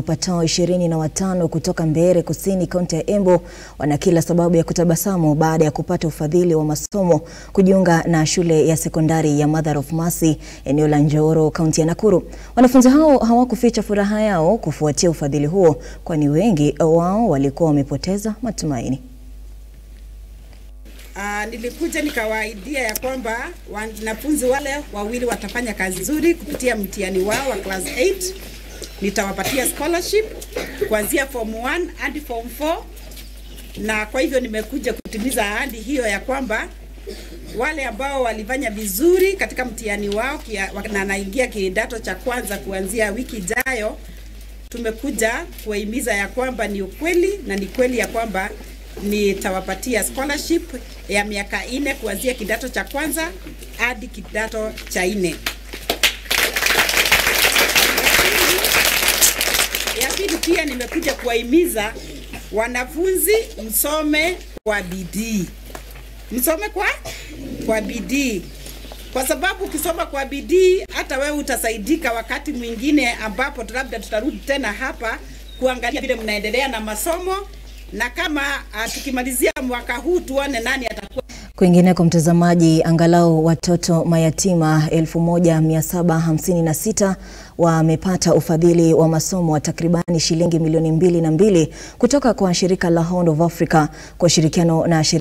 wapatao ishirini na watano kutoka Mbeere Kusini, kaunti ya Embu wana kila sababu ya kutabasamu baada ya kupata ufadhili wa masomo kujiunga na shule ya sekondari ya Mother of Mercy eneo la Njoro, kaunti ya Nakuru. Wanafunzi hao hawakuficha furaha yao kufuatia ufadhili huo, kwani wengi wao walikuwa wamepoteza matumaini. Uh, nilikuja nikawaidia ya kwamba wanafunzi wale wawili watafanya kazi nzuri kupitia mtihani wao wa class 8. Nitawapatia scholarship kuanzia form 1 hadi form 4, na kwa hivyo nimekuja kutimiza ahadi hiyo ya kwamba wale ambao walifanya vizuri katika mtihani wao kia, na naingia kidato cha kwanza kuanzia wiki ijayo, tumekuja kuwahimiza ya kwamba ni ukweli na ni kweli ya kwamba nitawapatia scholarship ya miaka nne kuanzia kidato cha kwanza hadi kidato cha nne. Ya pili pia nimekuja kuwahimiza wanafunzi msome kwa bidii, msome kwa kwa bidii, kwa sababu ukisoma kwa bidii hata wewe utasaidika wakati mwingine ambapo labda tutarudi tena hapa kuangalia vile mnaendelea na masomo na kama uh, tukimalizia mwaka huu tuone nani atakuwa. Kwingineko mtazamaji, angalau watoto mayatima 1756 wamepata ufadhili wa masomo wa takribani shilingi milioni mbili na mbili kutoka kwa shirika la Horn of Africa kwa ushirikiano na